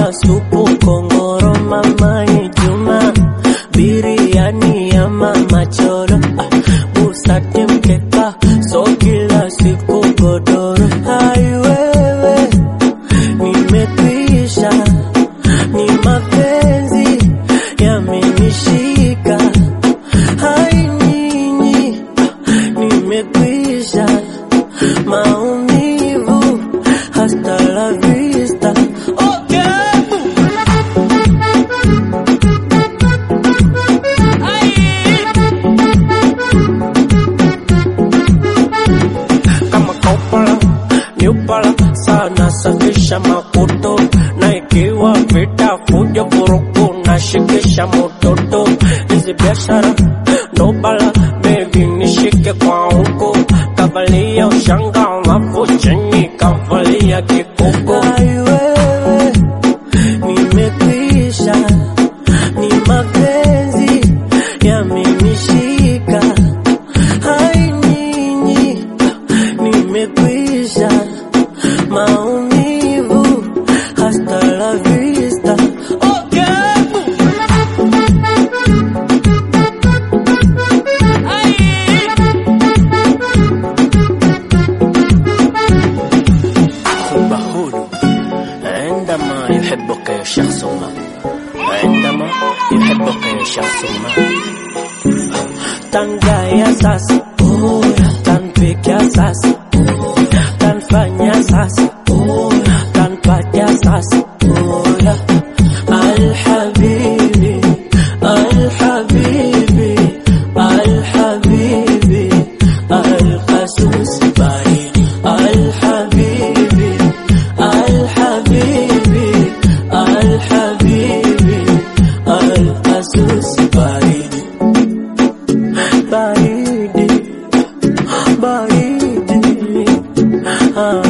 kama supu kongoro mama Juma biriani ya mama choro ah, busate mkeka so kila siku godoro hai wewe nimekwisha ni mapenzi yamenishika hai nyinyi nimekwisha maumivu hasta la vista okay. kama kopala nyupala sana safisha makoto na ikiwa vita fujo vurugu na shikisha mototo hizi biashara ndo bala bebi nishike kwa huko kavalia ushanga alafu chini kavalia kikoko Ai wewe nimekwisha ni mapenzi yamenishika hai nyinyi nimekwisha maumivu hasta la vista okay. حب هدوء عندما يحبك يا شخص ما عندما يحبك يا شخص ما tangaya sasa tanpiga sasa tanfanya sasa tanpaja sasa alhabibi alhabibi alhabibi alqasus baridi alhabibi alhabibi alhabibi alqasus baridi baridi baridi ah.